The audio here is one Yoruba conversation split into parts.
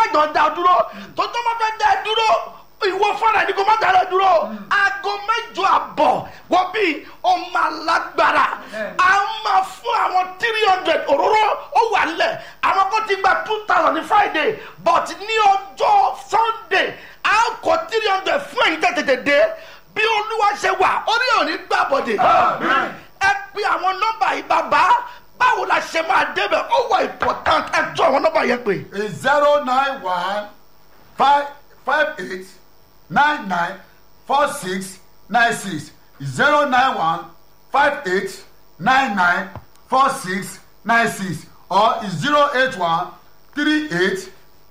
jọ da ọ dúró tó tó má fẹ́ da ẹ dúró ìwọ fúnra ẹni kò má da ẹ dúró aago mẹ́jọ àbọ̀ wọ́n bí ọmọ alágbára a máa fún àwọn three hundred òróró ó wà lẹ̀ àwọn kan ti gba two thousand ní friday but ní ọjọ́ sunday a kọ three hundred fún ẹ̀yin tètè dé bí olúwa ṣe wà orí òní gbàbọ̀dé ẹ pe àwọn nọ́mbà yìí bàbá báwo la ṣe máa débẹ̀ ó wà important ẹ tún àwọn nọ́mbà yẹn pé. is zero nine one five five eight nine nine four six nine six zero nine one five eight nine nine four six nine six or zero eight one three eight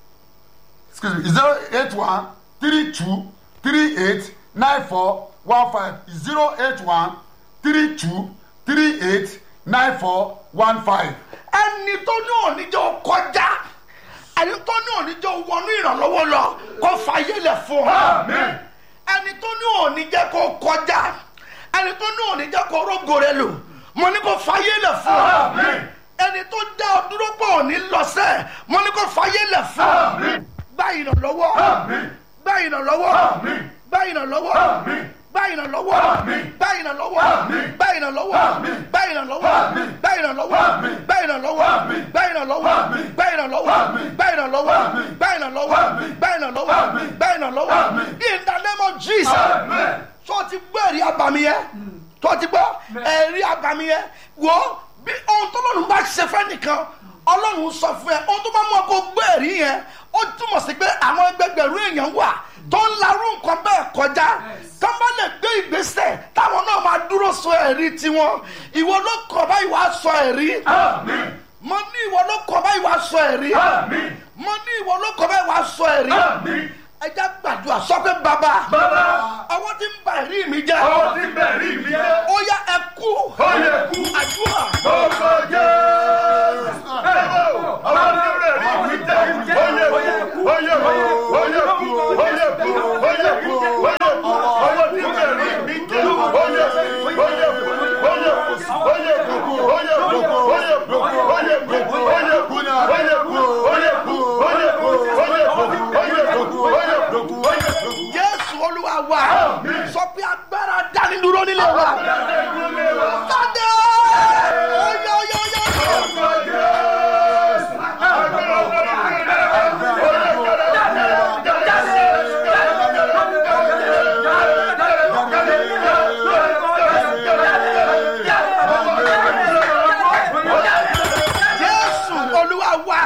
excuse me zero eight one three two three eight nine four one five zero eight one three two three eight nine four one five. ẹni tó ní oníjọ kọjá ẹni tó ní oníjọ wọnú ìrànlọ́wọ́ lọ kó fàyè lẹ̀ fún ọ ẹni tó ní oníjẹ kó kọjá ẹni tó ní oníjẹ kó rógo rẹ lò mo ní kó fàyè lẹ̀ fún ọ ẹni tó dá ọ dúró pọ̀ ní lọ́sẹ̀ mo ní kó fàyè lẹ̀ fún ọ gbá ìrànlọ́wọ́ gbá ìrànlọ́wọ́ gbá ìrànlọ́wọ́ gbá ìrànlọ́wọ́ gbá ìrànlọ́wọ́ gbá ìrànlọ́wọ́ gbá ìrànlọ́wọ́ gbá ìrànlọ́wọ́ gbá ìrànlọ́wọ́ gbá ìrànlọ́wọ́ gbá ìrànlọ́wọ́ gbá ìrànlọ́wọ́ gbá ìrànlọ́wọ́ gbá ìrànlọ́wọ́ gbá ìrànlọ́wọ́ in the name of jesus tó ti gbọ́ ẹ̀rí abàmì yẹn tó ti gbọ́ ẹ̀rí abàmì yẹn wò bí ohun tó lọ́run bá ṣe fẹ́ nìkan ọlọ́run sọ fún ẹ ohun tó bá mú ọkọ̀ gbọ́ ẹ̀rí yẹn ó túmọ̀ sí pé àwọn ẹgbẹgbẹ̀rún èèyàn wà tó ń larú nǹkan bẹ́ẹ̀ kọjá tó bá lè gbé ìgbésẹ̀ táwọn náà máa dúró sọ ẹ̀rí tiwọn ìwọ ló kọ̀ báyìí wàá sọ ẹ̀rí mo ní ìwọ ló kọ̀ báyìí wàá sọ ẹ̀rí mo ní ìwọ ló kọ̀ báyìí wàá sọ ẹ̀rí ẹ jẹ́ gbàdúrà sọ pé bàbá ọwọ́ tí ń ba ẹ̀rí mi jẹ́ ó yá ẹ kú àdúrà jésù olúwa wa sọ pé agbára dánidúró nílé wa jáde oyè oyè oyè oyè. jésù olúwa wa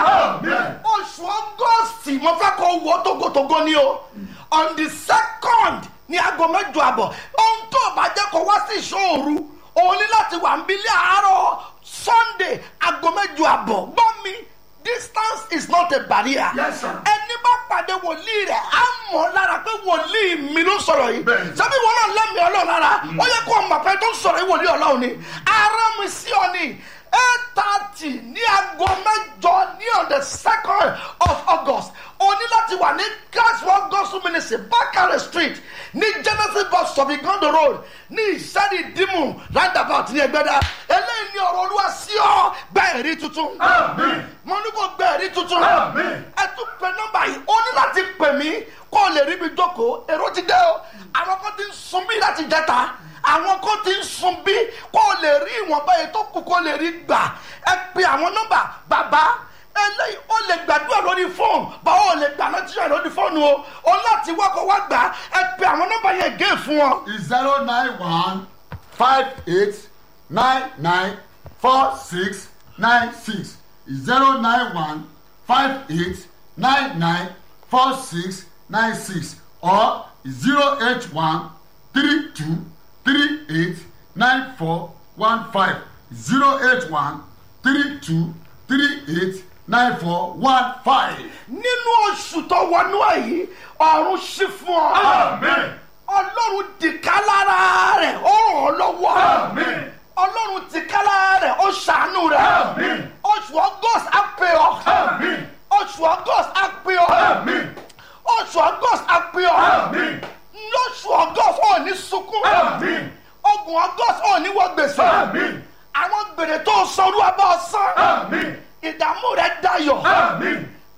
oṣù ọgọ́sì mo fẹ́ kó wọ́ tógótógó ni o on the second ní aago mẹ́jọ àbọ̀ ohun tó o bá jẹ́ kó wá sí ìṣòro òun ní láti wà ń bilé àárọ̀ sunday aago mẹ́jọ àbọ̀ gbọ́ mi distance is not a barrier Yes, sir. ẹni bá pàdé wòlíì rẹ̀ á mọ̀ lára pé wòlíì mi ló sọ̀rọ̀ yìí Bẹ́ẹ̀ni. sábì wọn náà lẹ́mìí ọlọ́run lára ó yẹ kó o mọ̀ pé tó ń sọ̀rọ̀ yìí wòlíì ọlọ́run ni ara mi sí ọ ni eight thirty ní aago mẹ́jọ ní on the second of august o ní láti wà ní gaswell gospel ministry bakare street ní genesis bus stop igondo road ní ìṣẹ́ni dìmú roundabout ní ẹgbẹ́dá eléyìí ní ọ̀rọ̀ olúwa sí ọ gba ẹ̀rí tuntun mo ní kó gba ẹ̀rí tuntun ẹ tún pe nọ́mbà yìí o ní láti pè mí kó o lè rí mi jókòó èrò ti dé o àwọn kan ti ń sun bí láti jẹta àwọn kan ti ń sun bí kó o lè rí ìwọ̀nba yìí tó kù kó o lè rí gbà ẹ pe àwọn nọ́mbà bàbá eléyìí ó lè gbàdúrà lórí fóònù báwo ò lè gbà lọ́tíṣà lórí fóònù o o láti wákọ̀ wá gbà ẹ pe àwọn nọ́mbà yẹn gé fún ọ. zero nine one five eight nine nine four six nine six zero nine one five eight nine nine four six nine six or zero eight one three two three eight nine four one five zero eight one three two three eight nine four one five. nínú oṣù tó wọnú ẹ yìí ọ̀run ṣí fún ọ. ọlọ́run dìka lára rẹ̀ ó ràn ọ́ lọ́wọ́. ọlọ́run dìka lára rẹ̀ ó ṣàánú rẹ̀. oṣù august á pè ọ́. oṣù august á pè ọ́. oṣù august á pè ọ́. lóṣù august ò ní sunkún. ogun august ò ní wọ gbèsè. àwọn gbèrè tó sọrú abọ́ sán. ìdààmú rẹ̀ dayọ̀.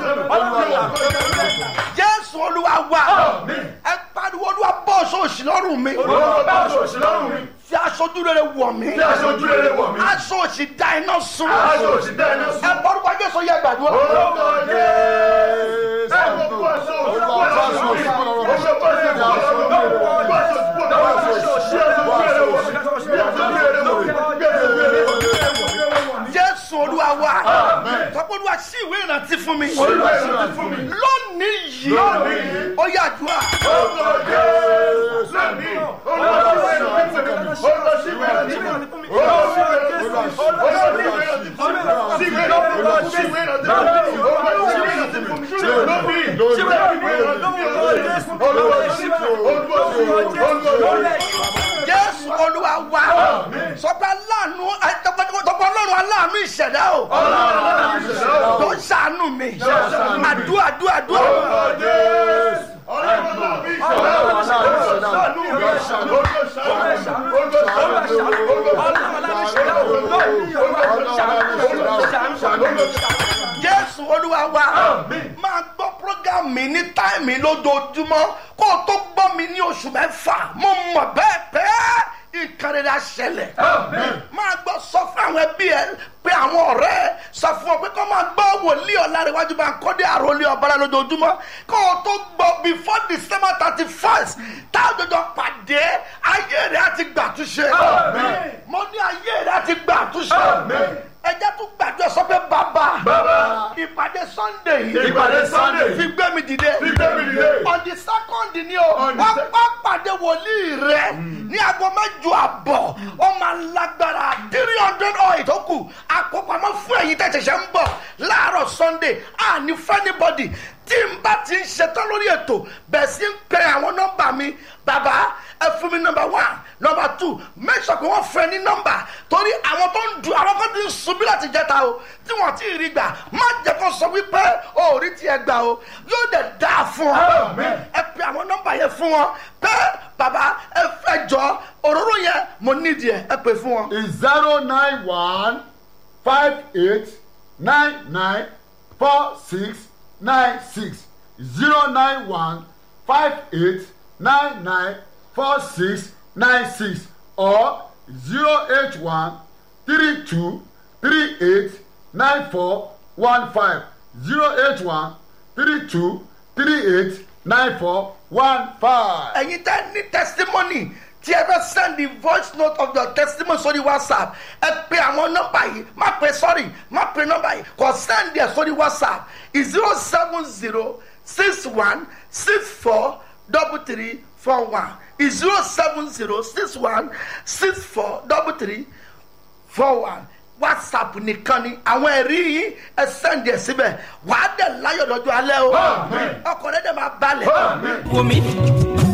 jésù olúwa wa ẹ pariwo olúwa bọ́ sóòsì lọ́rùn mi fi aṣojú rere wọ̀ mí aṣọ òsì da iná sun ẹ bọ́dúkọ jésù yẹ gbàdúrà. jésù olúwa wa tọ́pọ̀ olúwa sí ìwé ìrántí fún mi lónìí yìí ó yà dùn à. jésù olúwa wa sọpẹ́ aláàánú tọ́pọ̀ ọlọ́run aláàánú ìṣẹ̀dá o tó ń ṣàánú mi àdúrà àdúrà àdúrà. jésù olúwa wa máa gbọ́ program mi ní táìmì lójoojúmọ́ kó o tó gbọ́ mi ní oṣù mẹ́fà mo mọ̀ bẹ́ẹ̀ pé nǹkan rere á ṣẹlẹ̀ máa gbọ́ sọ fún àwọn ẹbí ẹ pé àwọn ọ̀rẹ́ ẹ sọ fún ọ pé kó máa gbọ́ wòlíì ọ̀làríwájú bá ń kọ́dé àròlé ọ̀bára lójoojúmọ́ kó o tó gbọ́ before december thirty first táwọn jọjọ pàdé ayé rẹ á ti gbàtúnṣe mo ní ayé rẹ á ti gbàtúnṣe ẹjẹ tún gbàdúrà sọ pé bàbá ìpàdé sunday yìí Ìpàdé Sunday. fi gbé mi dìde Fi gbé mi dìde. on the second ni o On the wọ́n sec- wọ́n pàdé ìpàdé wòlíì rẹ ní aago mẹ́jọ àbọ̀ ó máa lágbára three hundred oil tó kù àkópamọ́ fún ẹ̀yin tẹ̀ ṣẹ̀ṣẹ̀ ń bọ̀ láàárọ̀ sunday àní fẹ́nibọ́dì tí n bá ti ń ṣetán lórí ètò bẹ̀ẹ̀ sí ń pẹ àwọn nọ́mbà mi bàbá ẹ fún mi nọ́mbà one nọ́mbà two make sure pé wọ́n fẹ́ ní nọ́mbà torí àwọn tó ń du àwọn kan ti ń sunbí láti jẹta o tí wọ́n ti rí gbà má jẹ́ kó sọ wípé o ò rí tiẹ̀ gbà o yóò dẹ̀ dáa fún ọ ẹ pe àwọn nọ́mbà yẹn fún wọn pé bàbá ẹ fẹ́ jọ òróró yẹn mo nídìí ẹ ẹ pè fún wọn. is zero nine one five eight nine nine four six nine six zero nine one five eight nine nine four six nine six or zero eight one three two three eight nine four one five zero eight one three two three eight nine four one five. ẹ̀yin tẹ́ ní testimony tí ẹ fẹ́ send the voice note of your testimony sórí whatsapp ẹ pe àwọn nọ́mbà yìí má pe sorry má pe nọ́mbà yìí kò send ẹ sórí whatsapp zero seven zero six one six four double three four one zero seven zero six one six four double three four one whatsapp nìkan ni àwọn ẹ̀rí yìí ẹ send ẹ síbẹ̀ wàá dẹ̀ láyọ̀ lọ́jọ́ alẹ́ o Amen. ọkọ̀ rẹ̀ dẹ̀ máa balẹ̀. Amen. wò mí